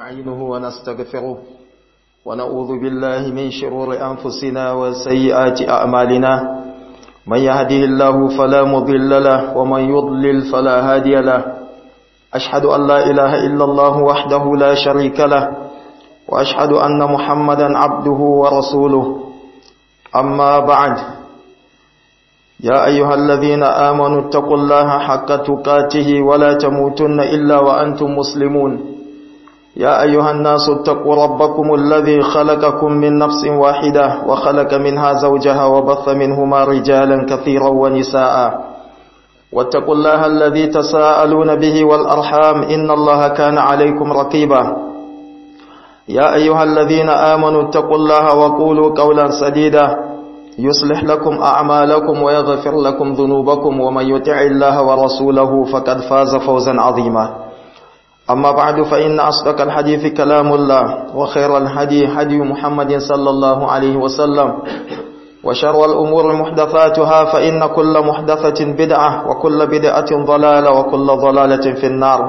ونستعينه ونستغفره ونعوذ بالله من شرور أنفسنا وسيئات أعمالنا من يهده الله فلا مضل له ومن يضلل فلا هادي له أشهد أن لا إله إلا الله وحده لا شريك له وأشهد أن محمدا عبده ورسوله أما بعد يا أيها الذين آمنوا اتقوا الله حق تقاته ولا تموتن إلا وأنتم مسلمون يا أيها الناس اتقوا ربكم الذي خلقكم من نفس واحدة وخلق منها زوجها وبث منهما رجالا كثيرا ونساء واتقوا الله الذي تساءلون به والأرحام إن الله كان عليكم رقيبا يا أيها الذين آمنوا اتقوا الله وقولوا قولا سديدا يصلح لكم أعمالكم ويغفر لكم ذنوبكم ومن يطع الله ورسوله فقد فاز فوزا عظيما أما بعد فإن أصدق الحديث كلام الله وخير الهدي هدي محمد صلى الله عليه وسلم وشر الأمور محدثاتها فإن كل محدثة بدعة وكل بدعة ضلالة وكل ضلالة في النار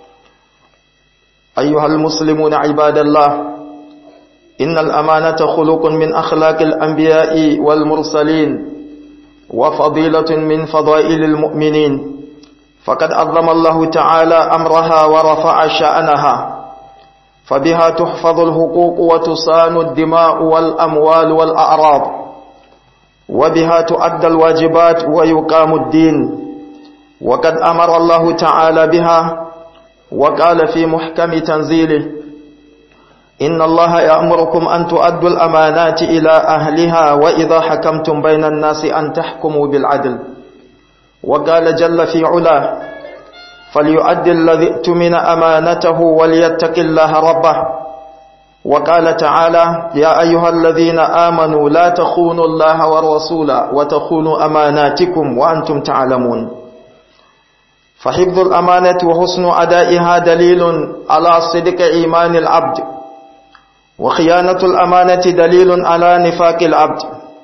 أيها المسلمون عباد الله إن الأمانة خلق من أخلاق الأنبياء والمرسلين وفضيلة من فضائل المؤمنين فقد عظم الله تعالى أمرها ورفع شأنها فبها تحفظ الحقوق وتصان الدماء والأموال والأعراض وبها تؤدى الواجبات ويقام الدين وقد أمر الله تعالى بها وقال في محكم تنزيله إن الله يأمركم أن تؤدوا الأمانات إلى أهلها وإذا حكمتم بين الناس أن تحكموا بالعدل وقال جل في علاه فليؤدي الذي ائتمن أمانته وليتق الله ربه وقال تعالى يا أيها الذين آمنوا لا تخونوا الله والرسول وتخونوا أماناتكم وأنتم تعلمون فحفظ الأمانة وحسن أدائها دليل على صدق إيمان العبد وخيانة الأمانة دليل على نفاق العبد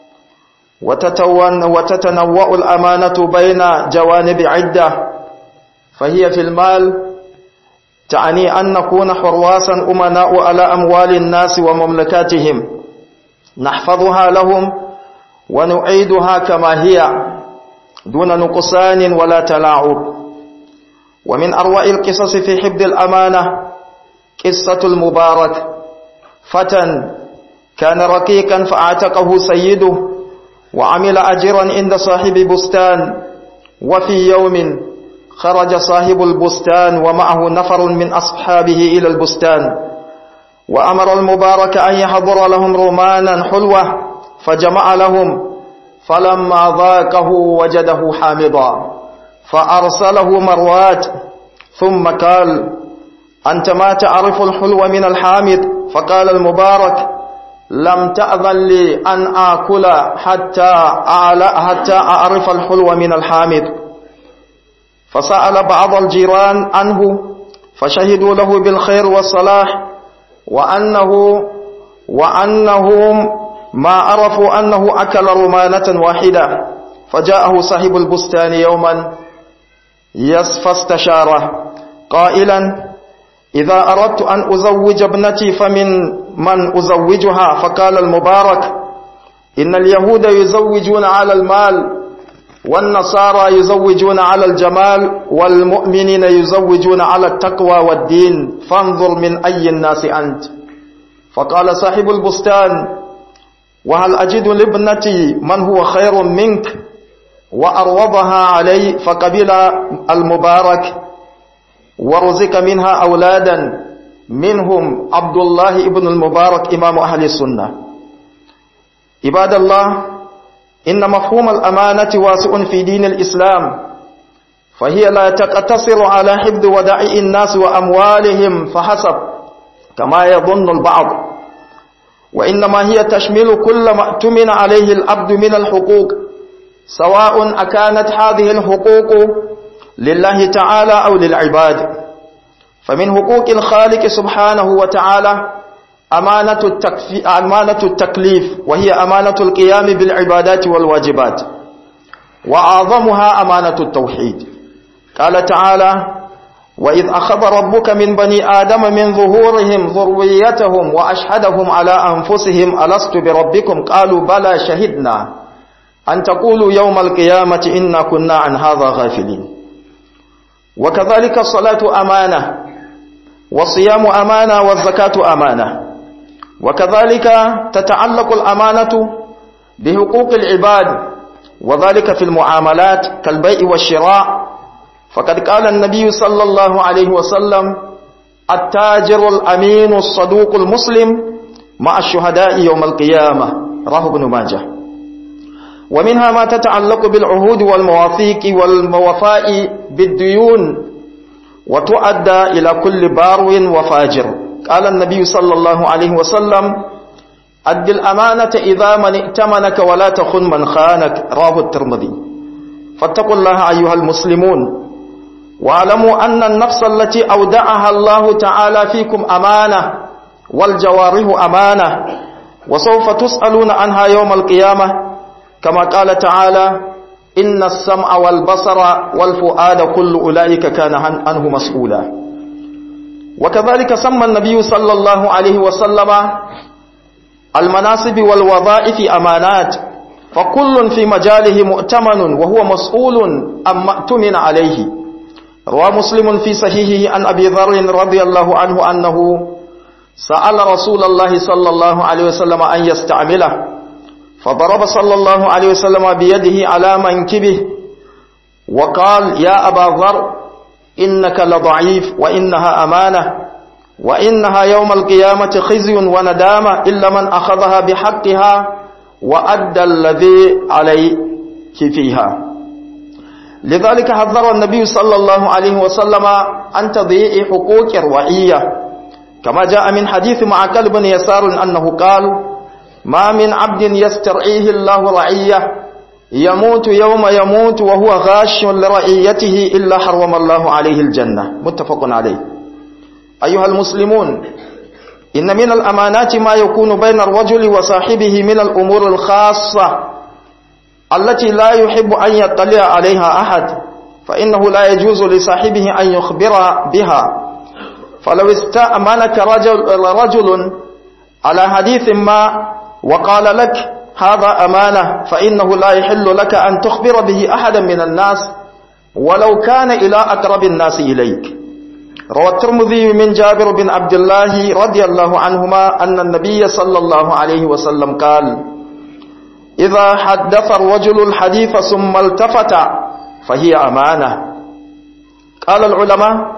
وتتنوع الأمانة بين جوانب عدة فهي في المال تعني أن نكون حرواسا أمناء على أموال الناس ومملكاتهم نحفظها لهم ونعيدها كما هي دون نقصان ولا تلاعب ومن أروع القصص في حفظ الأمانة قصة المبارك فتى كان رقيقا فاعتقه سيده وعمل أجرا عند صاحب بستان وفي يوم خرج صاحب البستان ومعه نفر من أصحابه إلى البستان وأمر المبارك أن يحضر لهم رمانا حلوة فجمع لهم فلما ذاقه وجده حامضا فأرسله مروات ثم قال أنت ما تعرف الحلو من الحامض فقال المبارك لم تأذن لي أن آكل حتى أعلى حتى أعرف الحلو من الحامض فسأل بعض الجيران عنه فشهدوا له بالخير والصلاح وأنه وأنهم ما عرفوا أنه أكل رمانة واحدة فجاءه صاحب البستان يوما فاستشاره قائلا إذا أردت أن أزوج ابنتي فمن من أزوجها فقال المبارك إن اليهود يزوجون على المال والنصارى يزوجون على الجمال والمؤمنين يزوجون على التقوى والدين فانظر من أي الناس أنت فقال صاحب البستان وهل أجد لابنتي من هو خير منك وأروضها علي فقبل المبارك ورزق منها أولادا منهم عبد الله ابن المبارك إمام أهل السنة عباد الله إن مفهوم الأمانة واسع في دين الإسلام فهي لا تقتصر على حفظ ودائع الناس وأموالهم فحسب كما يظن البعض وإنما هي تشمل كل ما اؤتمن عليه العبد من الحقوق سواء أكانت هذه الحقوق لله تعالى أو للعباد فمن حقوق الخالق سبحانه وتعالى أمانة, التكفي أمانة التكليف وهي أمانة القيام بالعبادات والواجبات وأعظمها أمانة التوحيد قال تعالى وإذ أخذ ربك من بني آدم من ظهورهم ذريتهم وأشهدهم على أنفسهم ألست بربكم قالوا بلى شهدنا أن تقولوا يوم القيامة إنا كنا عن هذا غافلين وكذلك الصلاة أمانة والصيام أمانة والزكاة أمانة وكذلك تتعلق الأمانة بحقوق العباد وذلك في المعاملات كالبيع والشراء فقد قال النبي صلى الله عليه وسلم التاجر الأمين الصدوق المسلم مع الشهداء يوم القيامة راه ابن ماجه ومنها ما تتعلق بالعهود والمواثيق والموفاء بالديون وتؤدى إلى كل بارو وفاجر قال النبي صلى الله عليه وسلم أد الأمانة إذا من ائتمنك ولا تخن من خانك راه الترمذي فاتقوا الله أيها المسلمون واعلموا أن النفس التي أودعها الله تعالى فيكم أمانة والجوارح أمانة وسوف تسألون عنها يوم القيامة كما قال تعالى إن السمع والبصر والفؤاد كل أولئك كان عنه مسؤولا وكذلك سمى النبي صلى الله عليه وسلم المناصب والوظائف أمانات فكل في مجاله مؤتمن وهو مسؤول أم مأتمن عليه روى مسلم في صحيحه عن أبي ذر رضي الله عنه أنه سأل رسول الله صلى الله عليه وسلم أن يستعمله فضرب صلى الله عليه وسلم بيده على منكبه وقال يا أبا ذر إنك لضعيف وإنها أمانة وإنها يوم القيامة خزي وندامة إلا من أخذها بحقها وأدى الذي عليه فيها لذلك حذر النبي صلى الله عليه وسلم عن تضييع حقوق الرعية كما جاء من حديث معقل بن يسار أنه قال ما من عبد يسترعيه الله رعية يموت يوم يموت وهو غاش لرعيته إلا حرم الله عليه الجنة متفق عليه أيها المسلمون إن من الأمانات ما يكون بين الرجل وصاحبه من الأمور الخاصة التي لا يحب أن يطلع عليها أحد فإنه لا يجوز لصاحبه أن يخبر بها فلو استأمنك رجل, رجل على حديث ما وقال لك هذا أمانة فإنه لا يحل لك أن تخبر به أحدا من الناس ولو كان إلى أقرب الناس إليك روى الترمذي من جابر بن عبد الله رضي الله عنهما أن النبي صلى الله عليه وسلم قال إذا حدث الرجل الحديث ثم التفت فهي أمانة قال العلماء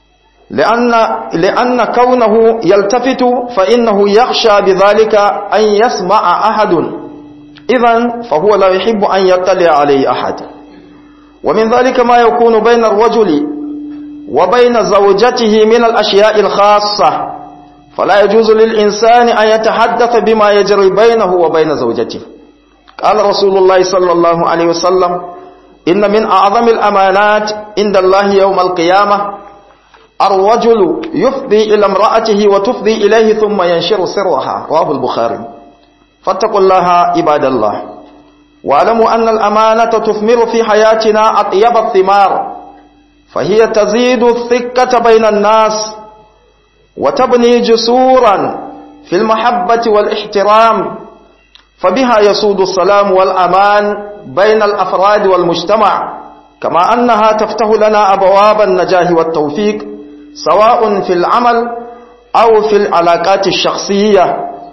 لأن, لأن كونه يلتفت فإنه يخشى بذلك أن يسمع أحد إذا فهو لا يحب أن يطلع عليه أحد ومن ذلك ما يكون بين الرجل وبين زوجته من الأشياء الخاصة فلا يجوز للإنسان أن يتحدث بما يجري بينه وبين زوجته قال رسول الله صلى الله عليه وسلم إن من أعظم الأمانات عند الله يوم القيامة الرجل يفضي إلى امرأته وتفضي إليه ثم ينشر سرها رواه البخاري فاتقوا الله عباد الله واعلموا أن الأمانة تثمر في حياتنا أطيب الثمار فهي تزيد الثقة بين الناس وتبني جسورا في المحبة والاحترام فبها يسود السلام والأمان بين الأفراد والمجتمع كما أنها تفتح لنا أبواب النجاح والتوفيق سواء في العمل أو في العلاقات الشخصية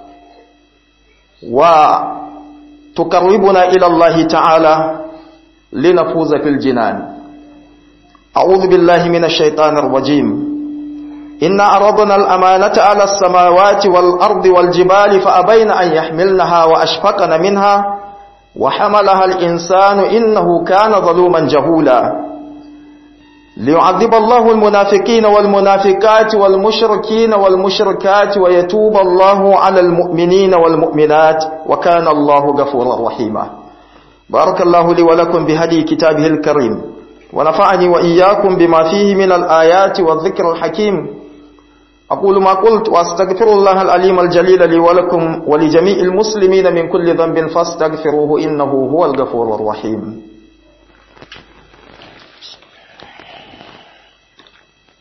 وتقربنا إلى الله تعالى لنفوز في الجنان أعوذ بالله من الشيطان الرجيم إنا أرضنا الأمانة على السماوات والأرض والجبال فأبين أن يحملنها وأشفقن منها وحملها الإنسان إنه كان ظلوما جهولا ليعذب الله المنافقين والمنافقات والمشركين والمشركات ويتوب الله على المؤمنين والمؤمنات وكان الله غفورا رحيما بارك الله لي ولكم بهدي كتابه الكريم ونفعني وإياكم بما فيه من الآيات والذكر الحكيم أقول ما قلت وأستغفر الله العليم الجليل لي ولكم ولجميع المسلمين من كل ذنب فاستغفروه إنه هو الغفور الرحيم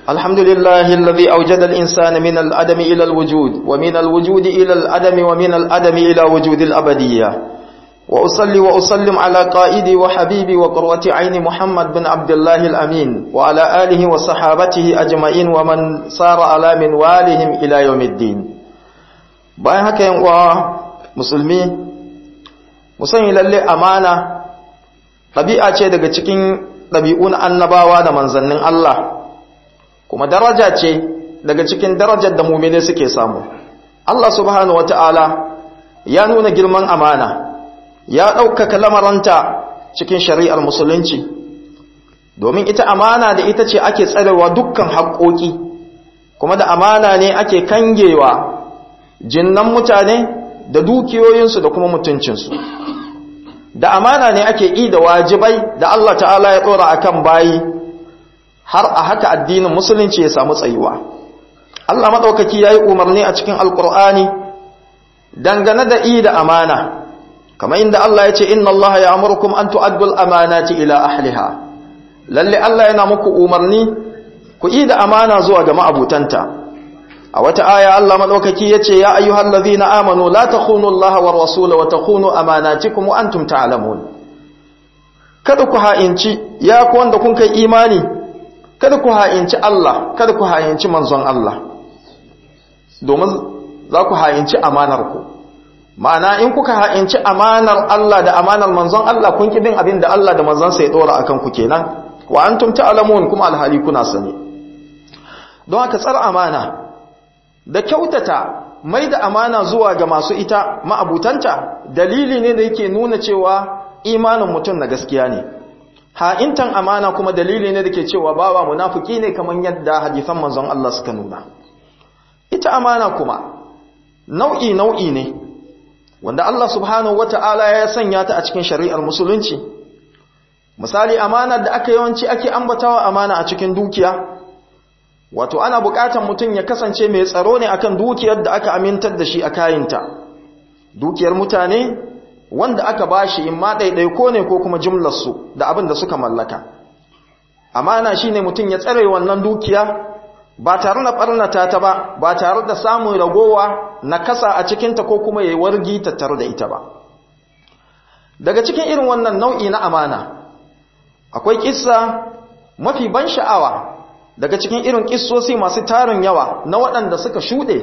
الحمد لله الذي أوجد الإنسان من الأدم إلى الوجود ومن الوجود إلى الأدم ومن الأدم إلى وجود الأبدية وأصلي وأسلم على قائدي وحبيبي وقروة عين محمد بن عبد الله الأمين وعلى آله وصحابته أجمعين ومن صار على منوالهم إلى يوم الدين bayan haka yin uwa musulmi musanyi lalle amana ɗabi'a ce daga cikin ɗabi'un annabawa da manzannin Allah kuma daraja ce daga cikin darajar da mumine suke samu Allah subhanahu wata'ala ya nuna girman amana ya ɗaukaka lamaranta cikin shari'ar musulunci domin ita amana da ita ce ake tsarewa dukkan haƙoƙi kuma da amana ne ake kangewa jinnan mutane da dukiyoyinsu da kuma mutuncinsu da amana ne ake yi da wajibai da Allah ta'ala ya ɗora akan bayi har a haka addinin musulunci ya samu tsayuwa Allah maɗaukaki ya yi umarni a cikin alƙur'ani dangane da i da amana kamar inda Allah ya ce inna Allah ya amurkum an tu'addul amanati ila ahliha lalle Allah yana muku umarni ku i da amana zuwa ga ma'abutanta a wata aya Allah madaukaki yace ya ayyuhal ladhina amanu la takhunu Allah war rasula wa takhunu amanatikum wa antum ta'lamun kada ku ha'inci ya ku wanda kun kai imani kada ku ha'inci Allah kada ku ha'inci manzon Allah domin za ku ha'inci amanar ku ma'ana in kuka ha'inci amanar Allah da amanar manzon Allah kun ki bin abin da Allah da manzon sa ya dora akan ku kenan wa antum ta'lamun kuma alhali kuna sani don haka tsar amana da kyautata mai da amana zuwa ga masu ita ma'abutanta dalili ne da yake nuna cewa imanin mutum na gaskiya ne ha'intan amana kuma dalili ne da ke cewa bawa munafiki ne kamar yadda hadisan manzon Allah suka nuna ita amana kuma nau'i nau'i ne wanda Allah subhanahu wata'ala ya sanya ta a cikin shari'ar musulunci misali amana da aka yawanci ake ambatawa amana a cikin dukiya wato ana bukatan mutum ya kasance mai tsaro ne akan dukiyar da aka amintar da shi a kayinta dukiyar mutane wanda aka bashi in ma ɗaiɗaiko ne ko kuma jumlarsu da abin da suka mallaka amana shine mutum ya tsare wannan dukiya ba tare da ɓarnata ta ba ba tare da samun ragowa na kasa a cikinta ko kuma ya yi wargi tattare da ita ba daga cikin irin wannan nau'i na amana akwai kissa mafi ban sha'awa daga cikin irin kissosi masu tarin yawa na waɗanda suka shuɗe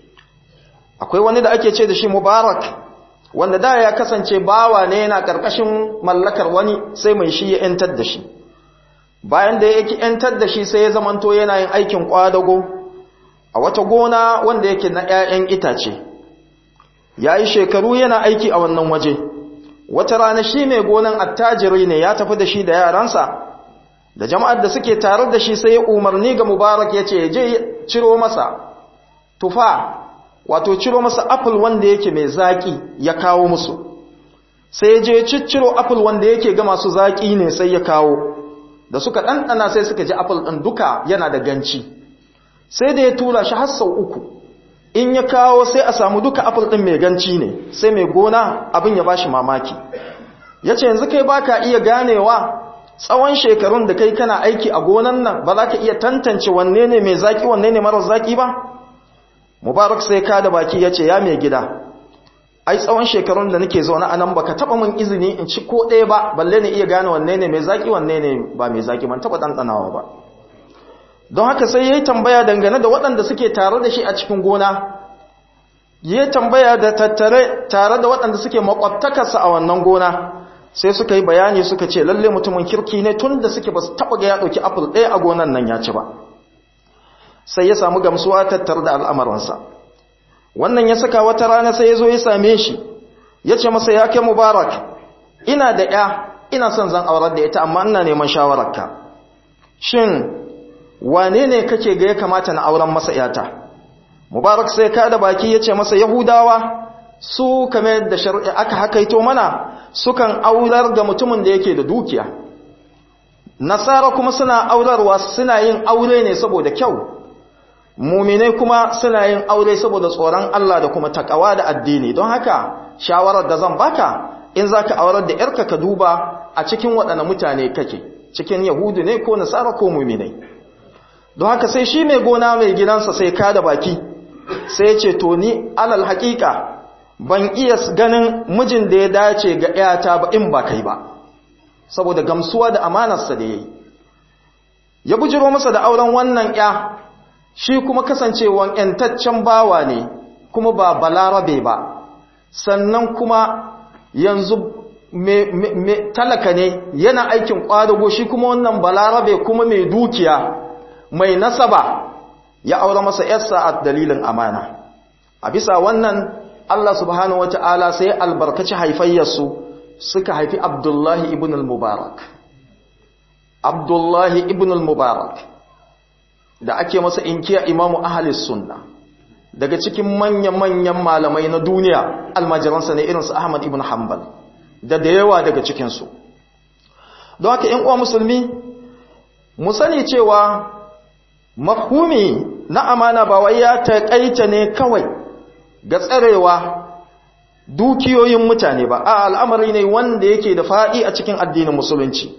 akwai wani da ake ce da shi mubarak wanda da ya kasance bawa ne yana ƙarƙashin mallakar wani sai mai shi ya ‘yantar da shi bayan da ya ‘yantar da shi sai ya zamanto yana yin aikin ƙwadago a wata gona wanda yake na ‘ya'yan itace ya yi shekaru yana aiki a wannan waje wata rana shi mai gonan attajiri ne ya tafi da shi da yaransa da jama'ar da suke tare da shi sai ya umarni ga mubarak ya ce je ciro masa tufa wato ciro masa apple wanda yake mai zaƙi ya kawo musu sai ya je cicciro apple wanda yake ga masu zaƙi ne sai ya kawo da suka ɗanɗana sai suka ji apple ɗin duka yana da ganci sai da ya tura shi har sau uku in ya kawo sai a samu duka apple ɗin mai ganci ne sai mai gona abin ya bashi mamaki ya ce yanzu kai baka iya ganewa tsawon shekarun da kai kana aiki a gonan nan ba za ka iya tantance wanne ne mai zaki wanne ne marar zaki ba mubarak sai ka da baki ya ce ya mai gida ai tsawon shekarun da nake zaune a nan baka taba min izini in ci ko ɗaya ba balle ne iya gane wanne ne mai zaki wanne ne ba mai zaki ban taba ɗanɗanawa ba don haka sai ya yi tambaya dangane da waɗanda suke tare da shi a cikin gona ya tambaya da tattare tare da waɗanda suke makwabtakarsa a wannan gona sai suka yi bayani suka ce lalle mutumin kirki ne tun da suke ba su taɓa ga ya ɗauki apple ɗaya a gonan nan ya ci ba sai ya samu gamsuwa tattar da al'amuransa wannan ya saka wata rana sai ya zo ya same shi ya ce masa ya kai mubarak ina da ya ina son zan aurar da ita amma ina neman shawararka shin wane ne kake ga ya kamata na auren masa yata mubarak sai ka da baki ya ce masa yahudawa su kamar da shari'a aka hakaito mana sukan aurar ga mutumin da yake da dukiya nasara kuma suna aurarwa suna yin aure ne saboda kyau muminai kuma suna yin aure saboda tsoron Allah da kuma takawa da addini don haka shawarar da zan baka in zaka aurar da yarka ka duba a cikin waɗanne mutane kake cikin yahudu ne ko nasara ko muminai don haka sai shi mai gona mai gidansa sai ka da baki sai ce to ni alal haƙiƙa ban iya ganin mijin da ya dace ga ‘yata ba in ba kai ba saboda gamsuwa da amanarsa da ya yi ya bujiro masa da auren wannan ‘ya shi kuma kasancewan ‘yantaccen bawa ne kuma ba balarabe ba sannan kuma yanzu talaka ne yana aikin ƙwadago shi kuma wannan balarabe kuma mai dukiya mai nasaba ya aure masa ‘yarsa a dalilin amana a bisa wannan Allah subhanahu wata'ala sai albarkaci haifayyarsu suka haifi Abdullahi ibn al-Mubarak Abdullahi ibn al-Mubarak da ake masa inkiya imamu ahalis sunna daga cikin manya-manyan malamai na duniya almajiransa ne irinsu Ahmad ibn Hanbal da da yawa daga cikinsu don haka ‘yan uwa musulmi mu sani cewa mafhumi na amana ba wai ya taƙaita ne kawai ga tsarewa dukiyoyin mutane ba a al'amari ne wanda yake da faɗi a cikin addinin musulunci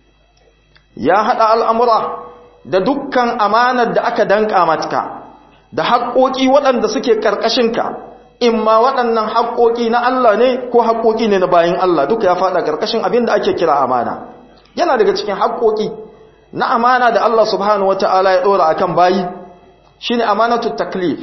ya haɗa al'amura da dukkan amanar da aka danƙa matka da haƙoƙi waɗanda suke ƙarƙashinka in ma waɗannan haƙoƙi na Allah ne ko haƙoƙi ne na bayan Allah duka ya faɗa ƙarƙashin abin da ake kira amana yana daga cikin haƙoƙi na amana da Allah subhanahu wata'ala ya ɗora akan bayi shine amanatu taklif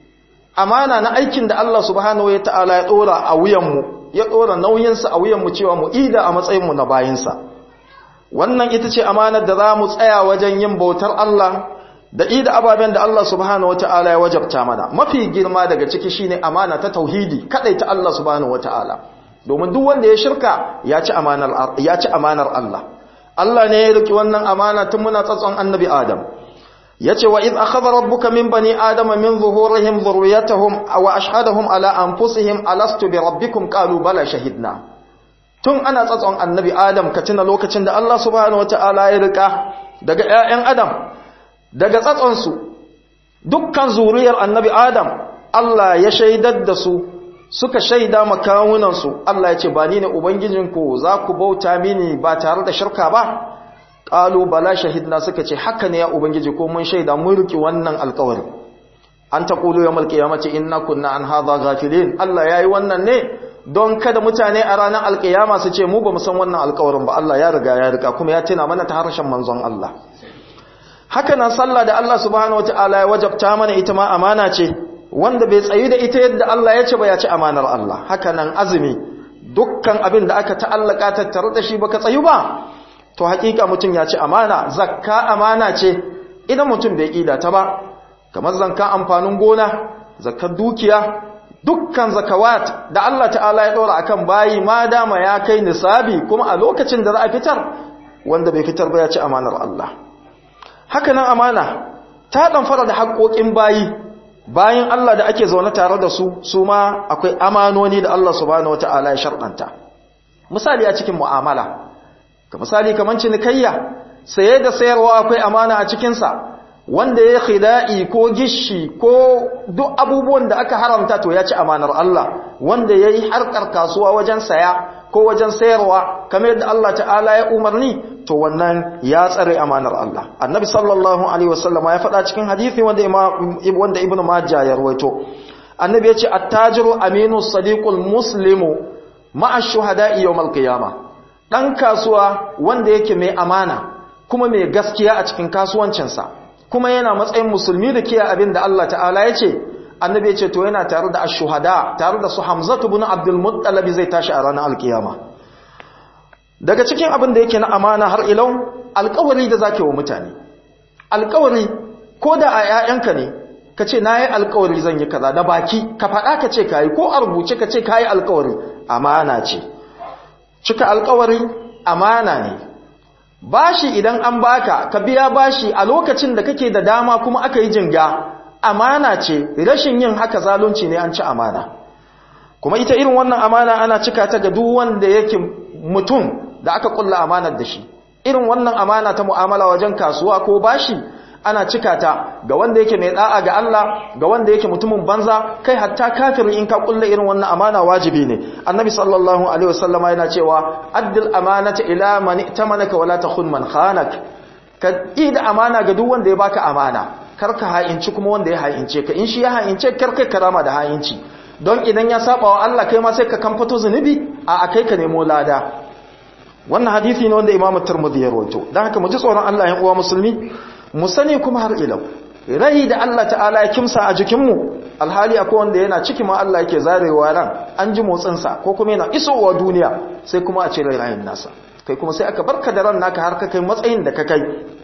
amana na aikin da Allah subhanahu wata'ala ya ɗora a wuyanmu ya ɗora nauyinsa a wuyanmu cewa mu ida a matsayinmu na bayinsa wannan ita ce amanar da za mu tsaya wajen yin bautar Allah da ida ababen da Allah subhanahu wata'ala ya wajabta mana mafi girma daga ciki shine amana ta tauhidi kadai ta Allah subhanahu wata'ala domin duk wanda ya shirka ya ci amanar ya ci amanar Allah Allah ne ya riki wannan amana tun muna tsatson annabi Adam yace wa id akhadha rabbuka min bani adama min zuhurihim dhurriyyatahum wa ashhadahum ala anfusihim alastu bi rabbikum qalu bala shahidna tun ana tsatson annabi Adam ka tuna lokacin da Allah subhanahu wata'ala ya rika daga ƴaƴan Adam daga tsatsonsu dukkan zuriyar annabi Adam Allah ya shaidar da su suka shaida makawunansu Allah ya ce ba ni ne ubangijinku za ku bauta mini ba tare da shirka ba ƙalu bala shahidna suka ce haka ne ya ubangiji ko mun shaida mun riki wannan alkawari an ta ƙulu ya mulki ya mace inna kunna an haza gafilin Allah ya yi wannan ne don kada mutane a ranar alkiyama su ce mu ba mu san wannan alkawarin ba Allah ya riga ya riga kuma ya tuna mana ta harshen manzon Allah haka nan sallah da Allah subhanahu wataala ya wajabta mana ita ma amana ce wanda bai tsayi da ita yadda Allah ya ce ba ya ci amanar Allah haka nan azumi dukkan abin da aka ta'allaka tattare da shi baka tsayu ba to hakika mutum ya ci amana zakka amana ce idan mutum bai kida ta ba kamar zanka amfanin gona zakkar dukiya dukkan zakawat da Allah ta'ala ya dora akan bayi ma dama ya kai nisabi kuma a lokacin da za a fitar wanda bai fitar ba ya ci amanar Allah haka nan amana ta fara da haƙoƙin bayi bayan Allah da ake zaune tare da su su ma akwai amanoni da Allah subhanahu wata'ala ya sharɗanta misali a cikin mu'amala ka misali kamar cinikayya saye da sayarwa akwai amana a cikinsa wanda ya khida'i ko gishi ko duk abubuwan da aka haramta to ya ci amanar Allah wanda ya yi harkar kasuwa wajen saya ko wajen sayarwa kamar yadda Allah ta'ala ya umarni to wannan ya tsare amanar Allah annabi sallallahu alaihi wasallama ya faɗa cikin hadisi wanda wanda ibnu majah ya rawaito annabi ya ce attajiru aminu sadiqul muslimu ma'a shuhada'i yawmal qiyamah dan kasuwa wanda yake mai amana kuma mai gaskiya a cikin kasuwancinsa kuma yana matsayin musulmi da kiyaye abin da Allah ta'ala ya ce annabi ya ce to yana tare da ash-shuhada tare da su hamzatu ibn abdul muttalib zai tashi a ranar alkiyama daga cikin abin da yake na amana har ilau alkawari da zake wa mutane alkawari ko da a ƴaƴanka ne ka ce na yi alkawari zan yi kaza da baki ka faɗa ka ce ka yi ko a rubuce ka ce ka yi alkawari amana ce cika alkawari amana ne bashi idan an baka ka biya bashi a lokacin da kake da dama kuma aka yi jinga amana ce rashin yin haka zalunci ne an ci amana kuma ita irin wannan amana ana cika ta ga duk wanda yake mutum da aka kulla amanar da shi irin wannan amana ta mu'amala wajen kasuwa ko bashi ana cika ta ga wanda yake mai da'a ga Allah ga wanda yake mutumin banza kai hatta kafiri in ka kulla irin wannan amana wajibi ne annabi sallallahu alaihi wasallama yana cewa addil amanata ila man itamanaka wala takhun man khanak ka yi da amana ga duk wanda ya baka amana kar ka ha'inci kuma wanda ya ha'ince ka in shi ya ha'ince kar kai karama da ha'inci don idan ya saba wa Allah kai ma sai ka kamfato zunubi a akai ka nemo lada wannan hadisi ne wanda Imam Tirmidhi ya rawaito dan haka mu ji tsoron Allah yan uwa musulmi mu sani kuma har ilau rai da Allah ta'ala ya kimsa a jikinmu alhali akwai wanda yana ciki ma Allah yake zarewa ran an ji motsinsa ko kuma yana isowa duniya sai kuma a cire rayin nasa kai kuma sai aka barka da ran naka har ka kai matsayin da ka kai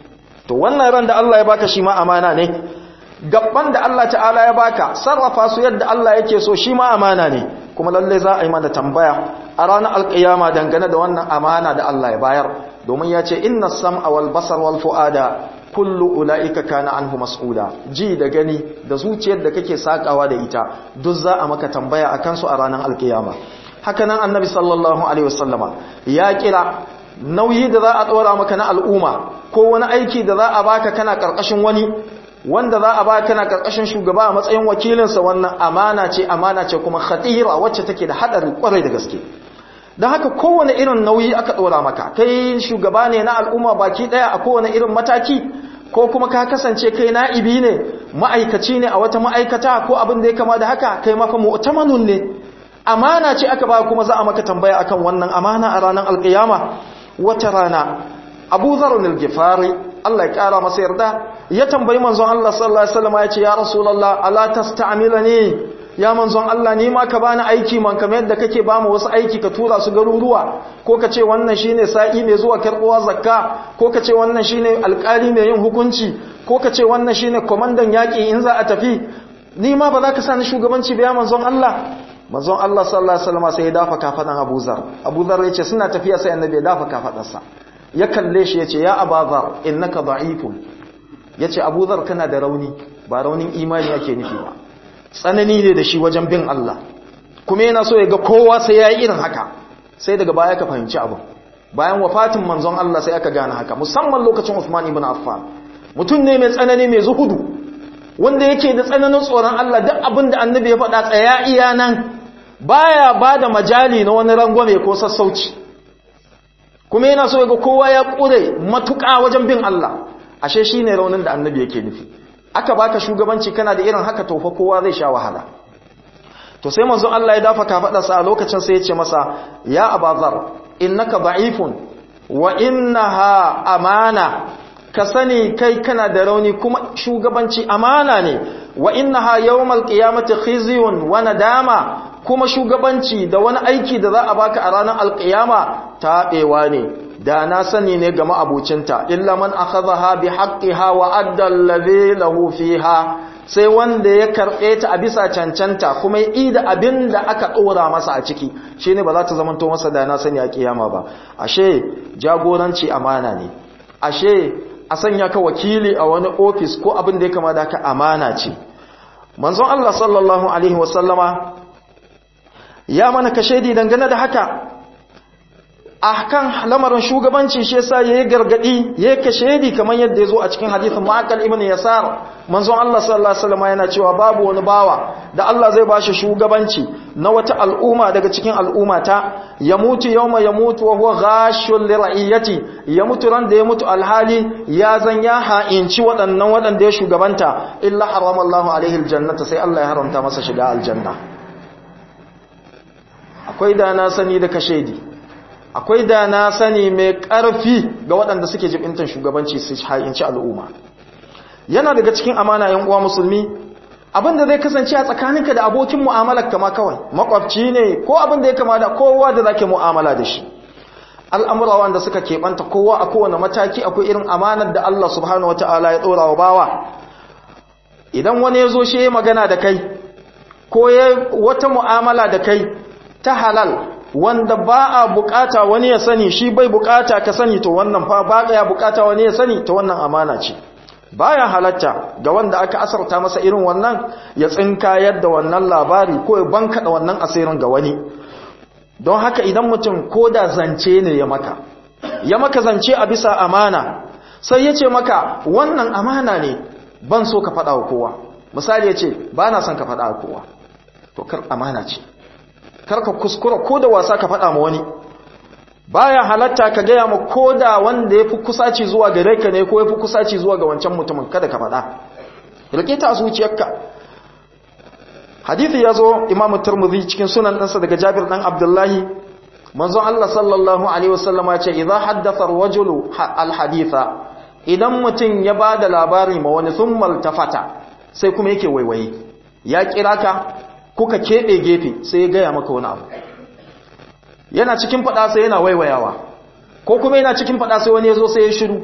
to wannan ran da Allah ya baka shi ma amana ne gabban da Allah ta'ala ya baka sarrafa su yadda Allah yake so shi ma amana ne kuma lalle za a yi mana tambaya a ranar alƙiyama dangane da wannan amana da Allah ya bayar domin ya ce inna sam'a wal basar wal fu'ada kullu ula'ika kana anhu mas'ula ji da gani da zuciyar da kake sakawa da ita duk za a maka tambaya akan su a ranar alkiyama haka nan annabi sallallahu alaihi wasallama ya kira nauyi da za a tsora maka na al'umma ko wani aiki da za a baka kana karkashin wani wanda za a baka kana karkashin shugaba a matsayin wakilinsa wannan amana ce amana ce kuma khatira wacce take da hadari kwarai da gaske don haka kowane irin nauyi aka ɗora maka kai shugaba ne na al'umma baki ɗaya a kowane irin mataki ko kuma ka kasance kai na'ibi ne ma'aikaci ne a wata ma'aikata ko abin da ya kama da haka kai mafa mu'tamanun ne amana ce aka ba kuma za a maka tambaya akan wannan amana a ranar alƙiyama wata rana abu zarun al-gifari Allah ya ƙara masa yarda ya tambayi manzon Allah sallallahu alaihi wasallam ya ce ya rasulullah ala tasta'milani ya manzon Allah ni ma ka bani aiki man kamar yadda kake ba mu wasu aiki ka tura su garuruwa ko ka ce wannan shine sa'i mai zuwa karbuwa zakka ko ka ce wannan shine alƙali mai yin hukunci ko ka ce wannan shine komandan yaƙi in za a tafi ni ma ba za ka sa ni shugabanci ba ya manzon Allah manzon Allah sallallahu alaihi wasallam sai ya dafa kafadan Abu Zar Abu Zar yace suna tafiya sai annabi ya dafa kafadarsa ya kalle shi yace ya Abu Zar innaka da'ifun yace Abu Zar kana da rauni ba raunin imani yake nufi ba tsanani ne da shi wajen bin Allah kuma yana so ya ga kowa sai ya yi irin haka sai daga baya ka fahimci abu bayan wafatin manzon Allah sai aka gane haka musamman lokacin Uthman ibn Affan mutum ne mai tsanani mai zuhudu wanda yake da tsananin tsoron Allah duk abin da annabi ya faɗa tsaya iya nan baya ba da majali na wani rangwame ko sassauci kuma yana so ya ga kowa ya ƙure matuƙa wajen bin Allah ashe shine raunin da annabi yake nufi aka baka shugabanci kana da irin haka tofa kowa zai sha wahala to sai manzon Allah ya dafa kafadarsa a lokacin sai ya ce masa ya abazar innaka da'ifun wa innaha amana ka sani kai kana da rauni kuma shugabanci amana ne wa innaha yawmal qiyamati khizyun wa nadama kuma shugabanci da wani aiki da za a baka a ranar alqiyama tabewa ne da na sani ne ga ma'abucinta illa man akhadha bi haqqiha wa adda alladhi lahu fiha sai wanda ya karbe ta a bisa cancanta kuma ya ida abin da aka dora masa a ciki shine ba za ta zamanto masa da na sani a kiyama ba ashe jagoranci amana ne ashe a sanya ka wakili a wani ofis ko abin da ya kama da ka amana ce manzon Allah sallallahu alaihi wasallama ya mana kashedi dangane da haka a kan lamarin shugabanci shi yasa yayi gargadi yayi kashedi kamar yadda yazo a cikin hadisin Ma'aqal ibn Yasar manzon Allah sallallahu alaihi wasallam yana cewa babu wani bawa da Allah zai bashi shugabanci na wata al'umma daga cikin al'ummata ya mutu yawma ya mutu wa huwa ghashul li ra'iyati ya mutu ran da ya mutu alhali ya zan ya ha'inci waɗannan waɗanda ya shugabanta illa harama Allahu alaihi aljannata sai Allah ya haramta masa shiga aljanna akwai da na sani da kashedi akwai da na sani mai ƙarfi ga waɗanda suke jibintan shugabanci su ha'inci al'umma yana daga cikin amana yan uwa musulmi abinda zai kasance a tsakaninka da abokin mu'amalar kama kawai makwabci ne ko abin da ya kama da kowa da zake mu'amala da shi al'amura wanda suka keɓanta kowa a kowane mataki akwai irin amanar da Allah subhanahu wata'ala ya ɗora wa bawa idan wani ya zo shi ya magana da kai ko ya wata mu'amala da kai ta halal wanda ba a bukata wani ya sani shi bai bukata ka sani to wannan fa ba ya bukata wani ya sani to wannan amana ce baya halatta ga wanda aka asarta masa irin wannan ya tsinka yadda wannan labari ko ya bankada wannan asirin ga wani don haka idan mutum ko da zance ne ya maka ya maka zance a bisa amana sai ya ce maka wannan amana ne ban so ka faɗa wa kowa misali ya ce ba na son ka faɗa wa kowa to kar amana ce kar ka kuskura ko da wasa ka faɗa ma wani baya halatta ka gaya ma koda wanda yafi kusaci zuwa gare ka ne ko yafi kusaci zuwa ga wancan mutumin kada ka faɗa rike ta a zuciyarka hadithi yazo imamu tirmidhi cikin sunan ɗansa daga jabir dan abdullahi manzon Allah sallallahu alaihi wasallam ya ce idza haddatha ar-rajulu al-haditha idan mutum ya bada labari ma wani thumma tafata sai kuma yake waiwaye ya kira ka kuka kebe gefe sai ya gaya maka wani abu yana cikin fada sai yana waiwayawa ko kuma yana cikin fada sai wani ya zo sai ya shiru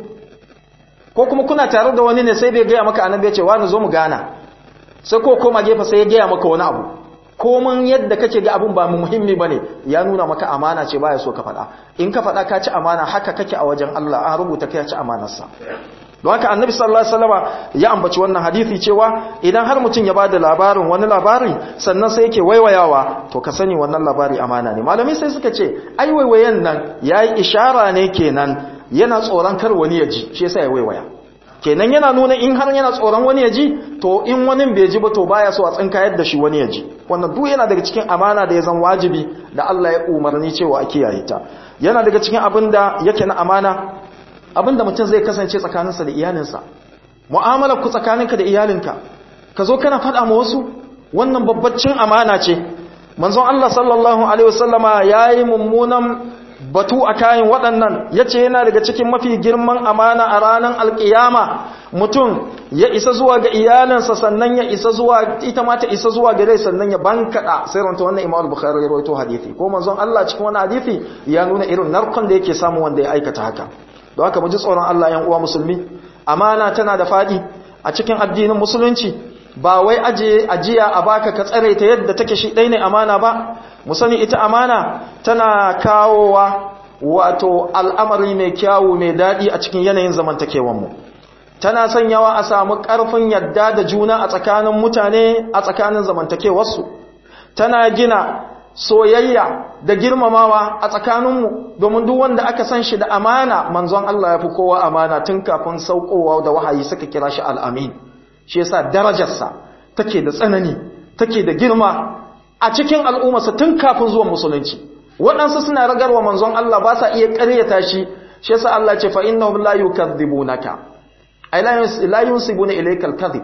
ko kuma kuna tare da wani ne sai bai gaya maka annabi ya ce wani zo mu gana sai ko koma gefe sai ya gaya maka wani abu komin yadda kake ga abin ba mu muhimmi bane ya nuna maka amana ce baya so ka faɗa in ka faɗa ka ci amana haka kake a wajen Allah an rubuta kai ci amanarsa don haka annabi sallallahu alaihi wasallama ya ambaci wannan hadisi cewa idan har mutum ya bada labarin wani labari sannan sai yake waiwayawa to ka sani wannan labari amana ne malamai sai suka ce ai waiwayen nan yayi ishara ne kenan yana tsoron kar wani ya ji shi yasa ya waiwaya kenan yana nuna in har yana tsoron wani ya ji to in wani bai ji ba to baya so a tsinka yadda shi wani ya ji wannan duk yana daga cikin amana da ya zan wajibi da Allah ya umarni cewa a kiyaye ta yana daga cikin abin da yake na amana abin da mutum zai kasance tsakaninsa da iyalinsa mu'amalar ku tsakaninka da iyalinka ka zo kana faɗa ma wasu wannan babbacin amana ce manzon Allah sallallahu alaihi wasallama yayi mummunan batu a kayan waɗannan ya ce yana daga cikin mafi girman amana a ranar alƙiyama mutum ya isa zuwa ga iyalinsa sannan ya isa zuwa ita ma ta isa zuwa gare sannan ya bankaɗa sai ranta wannan imam bukhari ya rawaito hadisi ko manzon Allah cikin wannan hadisi ya nuna irin narkon da yake samu wanda ya aikata haka don haka mu ji tsoron Allah yan uwa musulmi amana tana da faɗi a cikin addinin musulunci ba wai aje ajiya a baka ka tsare ta yadda take shi ɗai ne amana ba mu sani ita amana tana kawowa wato al'amari mai kyawu mai daɗi a cikin yanayin zamantakewanmu tana sanyawa a samu ƙarfin yadda da juna a tsakanin mutane a tsakanin zamantakewarsu tana gina soyayya da girmamawa a tsakaninmu domin duk wanda aka san shi da amana manzon Allah ya fi kowa amana tun kafin saukowa da wahayi suka kira shi al'amin shi yasa darajarsa take da tsanani take da girma a cikin al'ummarsa tun kafin zuwan musulunci waɗansu suna ragarwa manzon Allah ba sa iya ƙaryata shi shi yasa Allah ce fa innahum la yukadzibunaka ay la yunsibuna ilayka al-kadhib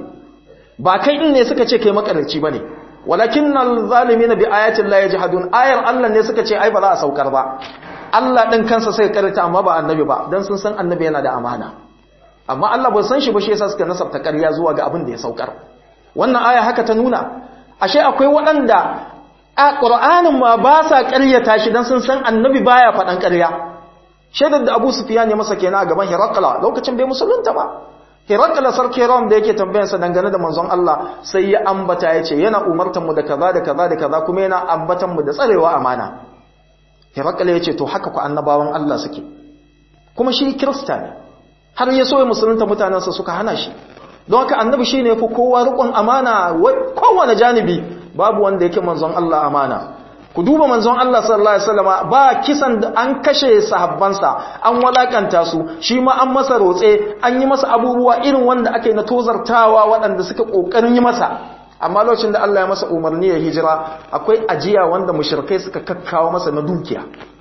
ba kai din ne suka ce kai makarci bane walakinnal zalimin bi ayati Allah yajhadun ayar Allah ne suka ce ai ba za a saukar ba Allah din kansa sai ƙaryata amma ba annabi ba dan sun san annabi yana da amana amma Allah bai san shi ba shi yasa suka nasabta ƙarya zuwa ga abin da ya saukar wannan aya haka ta nuna ashe akwai waɗanda a ƙur'anin ma ba sa ƙaryata shi don sun san annabi baya faɗan ƙarya shaidar da abu sufiya ne masa kenan a gaban hirakala lokacin bai musulunta ba hirakala sarki ram da yake tambayansa dangane da manzon Allah sai ya ambata ya ce yana umartan mu da kaza da kaza da kaza kuma yana ambatan mu da tsarewa amana hirakala ya ce to haka ku annabawan Allah suke kuma shi kirista ne har ya so ya musulunta mutanensa suka hana shi don haka annabi shine yafi kowa rikon amana kowane janibi babu wanda yake manzon Allah amana ku duba manzon Allah sallallahu alaihi wasallam ba kisan da an kashe sahabbansa an walakanta su shi ma an masa rotse an yi masa abubuwa irin wanda aka yi na tozartawa waɗanda suka kokarin yi masa amma lokacin da Allah ya masa umarni ya hijira akwai ajiya wanda mushrikai suka kakkawo masa na dukiya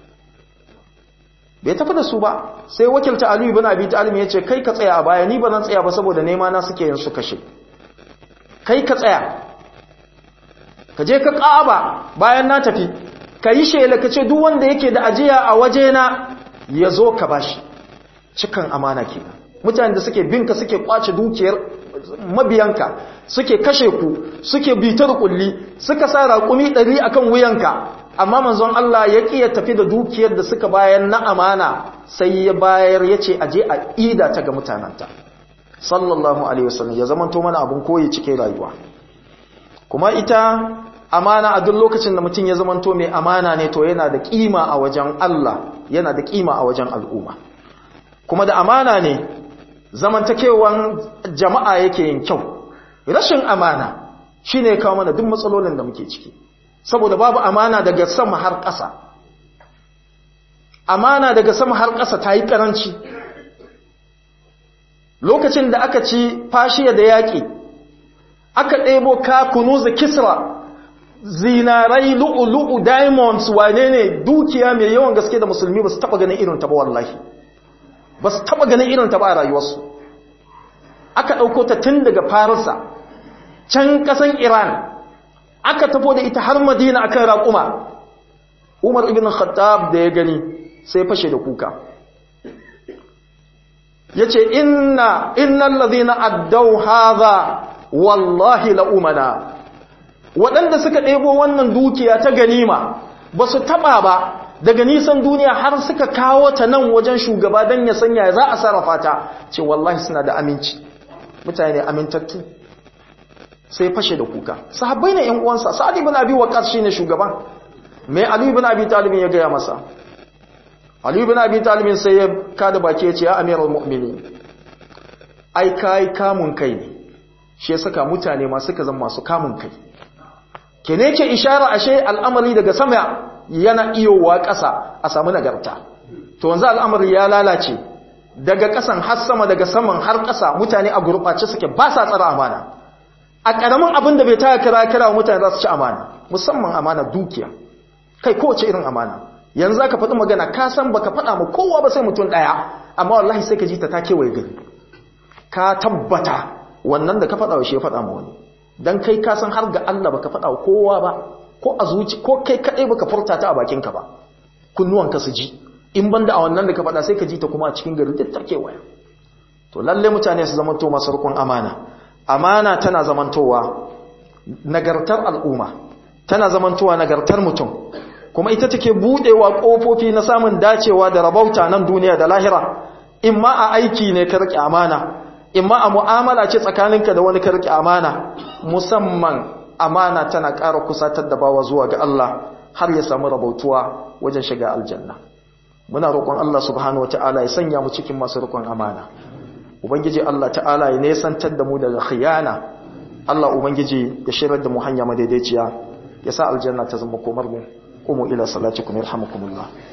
bai tafi da su ba sai wakilta Ali ibn Abi Talib ya ce kai ka tsaya a baya ni ba zan tsaya ba saboda nema na suke yin su kashe kai ka tsaya ka je ka ƙaba bayan na tafi ka yi shela ka ce duk wanda yake da ajiya a wajena ya zo ka bashi cikan amana kenan mutane da suke binka suke kwace dukiyar mabiyanka suke kashe ku suke bitar kulli suka sa raƙumi ɗari akan wuyanka amma manzon Allah ya ƙi ya tafi da dukiyar da suka bayar na amana sai ya bayar ya ce aje a ida ta ga mutananta sallallahu alaihi wasallam ya zamanto mana abun koyi cike rayuwa kuma ita amana a duk lokacin da mutum ya zamanto mai amana ne to yana da kima a wajen Allah yana da kima a wajen al'umma kuma da amana ne zamantakewan jama'a yake yin kyau rashin amana shine ya kawo mana duk matsalolin da muke ciki saboda babu amana daga sama har ƙasa amana daga sama har ƙasa ta yi ƙaranci lokacin da aka ci fashiya da yaƙi aka ɗebo ka kunuza kisra zinarai lu'ulu'u diamonds wane ne dukiya mai yawan gaske da musulmi ba su taba ganin irin ta ba wallahi ba su taba ganin irin ta ba a rayuwarsu aka ɗauko ta tun daga farisa can ƙasan iran aka tafo da ita har madina akan raƙuma umar ibn khattab da ya gani sai fashe da kuka ya ce inna innan lazina addau haza wallahi la'umana waɗanda suka ɗebo wannan dukiya ta ganima ba su taɓa ba daga nisan duniya har suka kawo ta nan wajen shugaba don ya sanya za a sarrafa ta ce wallahi suna da aminci mutane amintattu sai fashe da kuka sahabbai ne yan uwansa sa'ad ibn abi waqas shine shugaban me ali ibn abi talib ya gaya masa ali ibn abi talib sai ya kada baki ya ce ya amirul mu'minin ai kai kamun kai ne shi ya saka mutane ma suka zama masu kamun kai kene ke ishara ashe al'amari daga sama yana iyowa ƙasa a samu nagarta to wanzu al'amari ya lalace daga ƙasan har sama daga saman har ƙasa mutane a gurɓace suke ba sa tsara amana a ƙaramin abin da bai taya kira kira mutane za su ci amana musamman amana dukiya kai kowace irin amana yanzu ka faɗi magana ka san baka faɗa ma kowa ba sai mutum ɗaya amma wallahi sai ka ji ta ta kewaye gari ka tabbata wannan da ka faɗa wa shi ya faɗa ma wani dan kai ka san har ga Allah baka faɗa wa kowa ba ko a zuci ko kai kaɗai baka furta ta a bakinka ba kunnuwanka su ji in banda a wannan da ka faɗa sai ka ji ta kuma a cikin gari duk ta kewaye to lalle mutane su zamanto masu rukun amana amana tana zamantowa nagartar al'umma tana zamantowa nagartar mutum kuma ita take budewa kofofi na samun dacewa da rabauta nan duniya da lahira in ma a aiki ne ka rike amana in ma a mu'amala ce tsakaninka da wani ka rike amana musamman amana tana ƙara kusatar da bawa zuwa ga Allah har ya samu rabautuwa wajen shiga aljanna muna roƙon Allah subhanahu wataala ya sanya mu cikin masu roƙon amana ubangiji Allah ta'ala ya nesantar da mu daga khiyana Allah ubangiji ya shirar da mu hanya madaidaiciya ya sa aljanna ta zama komar mu qumu ila salatikum yarhamukumullah